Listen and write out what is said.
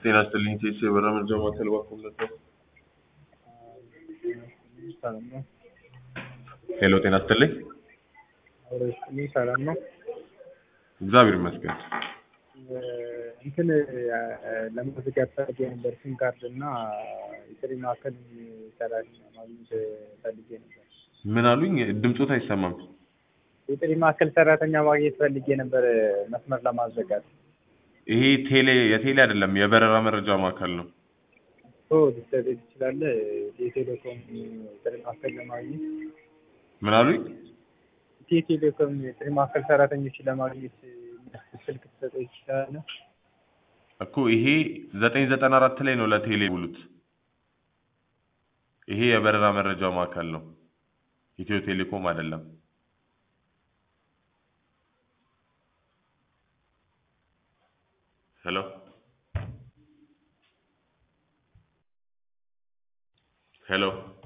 ጤና ይስጥልኝ ቴሴ የበራ መርጃ ማዕከል ባኮለት ነው። ሰላም ነው። ሄሎ ጤና ይስጥልኝ። አብሮ ይስጥልኝ። ሰላም ነው። እግዚአብሔር ይመስገን። እንትን ለመዝጋት ፈልጌ ነበር ሲም ካርድ እና የጥሪ ማዕከል ሰራተኛ ማግኘት ፈልጌ ነበር። ምን አሉኝ? ድምፆት አይሰማም። የጥሪ ማዕከል ሰራተኛ ማግኘት ፈልጌ ነበር መስመር ለማዘጋት። ይሄ ቴሌ የቴሌ አይደለም የበረራ መረጃ ማዕከል ነው። ኦ ልትሰጠኝ ትችላለህ? የቴሌኮም ጥሪ ማዕከል ለማግኘት ምን አሉኝ? ኢትዮ ቴሌኮም የጥሪ ማዕከል ሰራተኞችን ለማግኘት ስልክ ትሰጠኝ ትችላለህ? እኮ ይሄ ዘጠኝ ዘጠና አራት ላይ ነው ለቴሌ ሙሉት። ይሄ የበረራ መረጃ ማዕከል ነው። ኢትዮ ቴሌኮም አይደለም። ሄሎ ሄሎ